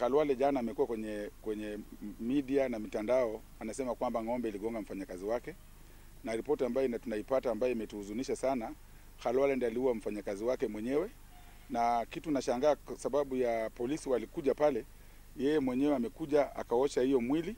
Khalwale jana amekuwa kwenye kwenye media na mitandao anasema kwamba ng'ombe iligonga mfanyakazi wake, na ripoti ambayo ina- tunaipata ambayo imetuhuzunisha sana, Khalwale ndiye aliua mfanyakazi wake mwenyewe, na kitu nashangaa kwa sababu ya polisi walikuja pale, yeye mwenyewe amekuja akaosha hiyo mwili,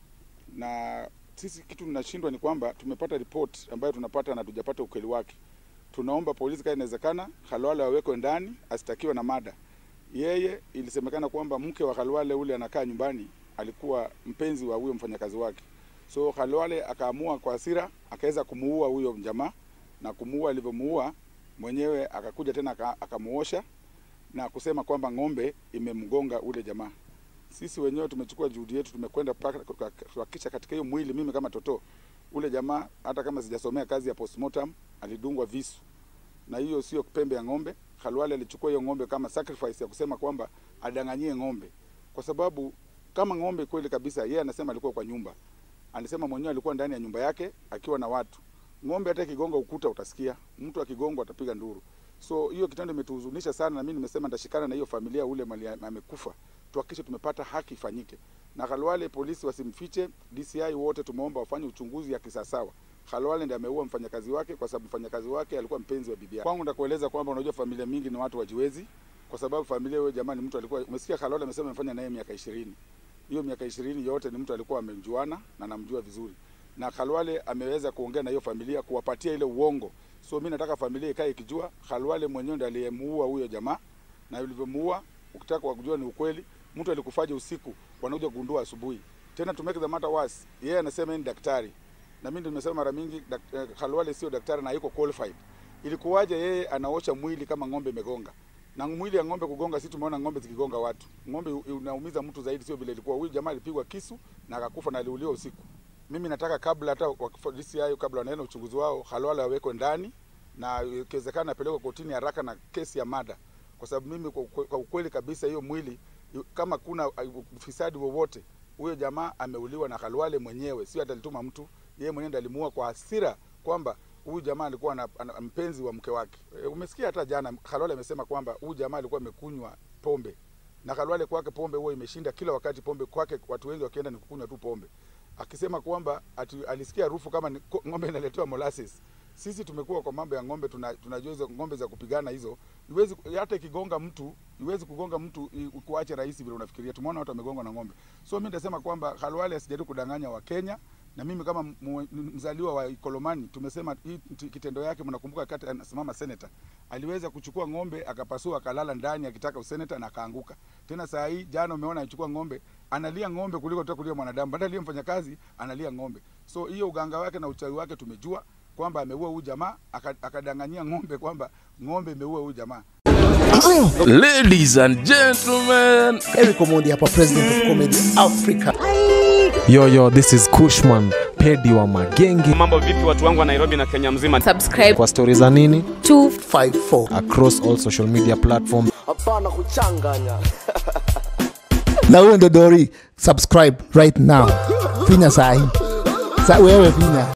na sisi kitu tunashindwa ni kwamba tumepata report ambayo tunapata na tujapata ukweli wake. Tunaomba polisi kama inawezekana, Khalwale awekwe ndani asitakiwe na mada yeye ilisemekana kwamba mke wa Khalwale ule anakaa nyumbani alikuwa mpenzi wa huyo mfanyakazi wake, so Khalwale akaamua kwa hasira akaweza kumuua huyo jamaa, na kumuua, alivyomuua mwenyewe akakuja tena aka- akamuosha na kusema kwamba ng'ombe imemgonga ule jamaa. Sisi wenyewe tumechukua juhudi yetu, tumekwenda mpaka kwa- kuhakikisha katika hiyo mwili, mimi kama toto, ule jamaa hata kama sijasomea kazi ya postmortem, alidungwa visu na hiyo sio pembe ya ng'ombe. Khalwale alichukua hiyo ng'ombe kama sacrifice ya kusema kwamba adanganyie ng'ombe, kwa sababu kama ng'ombe kweli kabisa, yeye anasema alikuwa kwa nyumba, anasema mwenyewe alikuwa ndani ya nyumba yake akiwa na watu. Ng'ombe hata ikigonga ukuta utasikia, mtu akigongwa atapiga nduru. So hiyo kitendo imetuhuzunisha sana, na mimi nimesema nitashikana na hiyo familia ule mali amekufa, tuhakikishe tumepata haki ifanyike. Na Khalwale polisi wasimfiche, DCI wote tumeomba wafanye uchunguzi ya kisasawa. Khalwale ndiye ameua mfanyakazi wake kwa sababu mfanyakazi wake alikuwa mpenzi wa bibi yake. Kwangu ndakueleza kwamba unajua familia mingi ni watu wajiwezi, kwa sababu familia huyo jamani, mtu alikuwa umesikia Khalwale amesema amefanya naye miaka ishirini. Hiyo miaka ishirini yote ni mtu alikuwa amemjuana na namjua vizuri, na Khalwale ameweza kuongea na hiyo familia kuwapatia ile uongo. So mimi nataka familia ikae ikijua Khalwale mwenyewe ndiye aliyemuua huyo jamaa, na ulivyomuua, ukitaka kujua ni ukweli, mtu alikufaje usiku, wanakuja kugundua asubuhi. Tena to make the matter worse, yeye anasema yeye ni daktari na mimi ndio nimesema mara mingi dak, eh, Khalwale sio daktari na yuko qualified. Ilikuwaje yeye anaosha mwili kama ng'ombe imegonga? Na mwili ya ng'ombe kugonga, si tumeona ng'ombe zikigonga watu. Ng'ombe u- unaumiza mtu zaidi, sio vile ilikuwa. Huyu jamaa alipigwa kisu na akakufa na aliuliwa usiku. Mimi nataka kabla hata wakifa- DCI kabla wanaenda uchunguzi wao, Khalwale awekwe ndani na ikiwezekana apelekwe kotini haraka na kesi ya mada, kwa sababu mimi kwa ukwe- kwa ukweli kabisa hiyo mwili yu- kama kuna uh, ufisadi wowote, huyo jamaa ameuliwa na Khalwale mwenyewe, sio hata alituma mtu yeye mwenyewe ndiye alimuua kwa hasira kwamba huyu jamaa alikuwa na, ana, mpenzi wa mke wake. E, umesikia hata jana Khalwale amesema kwamba huyu jamaa alikuwa amekunywa pombe na Khalwale kwake pombe huwa imeshinda kila wakati. Pombe kwake watu wengi wakienda ni kukunywa tu pombe, akisema kwamba ati, alisikia harufu kama ni, ko- ng'ombe inaletewa molasses. Sisi tumekuwa kwa mambo ya ng'ombe, tuna- tunajua hizo ng'ombe za kupigana hizo, iwezi hata ikigonga mtu iwezi kugonga mtu i- kuache rahisi vile unafikiria. Tumeona watu wamegongwa na ng'ombe, so mimi nitasema kwamba Khalwale asijaribu kudanganya Wakenya na mimi kama mu- mzaliwa wa Ikolomani tumesema hii t- kitendo yake, mnakumbuka wakati anasimama seneta aliweza kuchukua ng'ombe akapasua akalala ndani akitaka useneta na akaanguka. Tena saa hii jana umeona anachukua ng'ombe analia ng'ombe kuliko tu kulia mwanadamu, badala ya mfanyakazi analia ng'ombe. So hiyo uganga wake na uchawi wake tumejua kwamba ameua huyu jamaa aka- akadanganyia ng'ombe kwamba ng'ombe imeua huyu jamaa. Ladies and gentlemen, Eric Omondi hapa, president of comedy Africa. Yo, yo, this is Kushman, pedi wa magenge. Mambo vipi watu wangu wa Nairobi na Kenya mzima? subscribe Kwa stori za nini? to 54 Across all social media platforms. hapana kuchanganya na huyo ndo Dori, subscribe right now, finya sahi sa wewe finya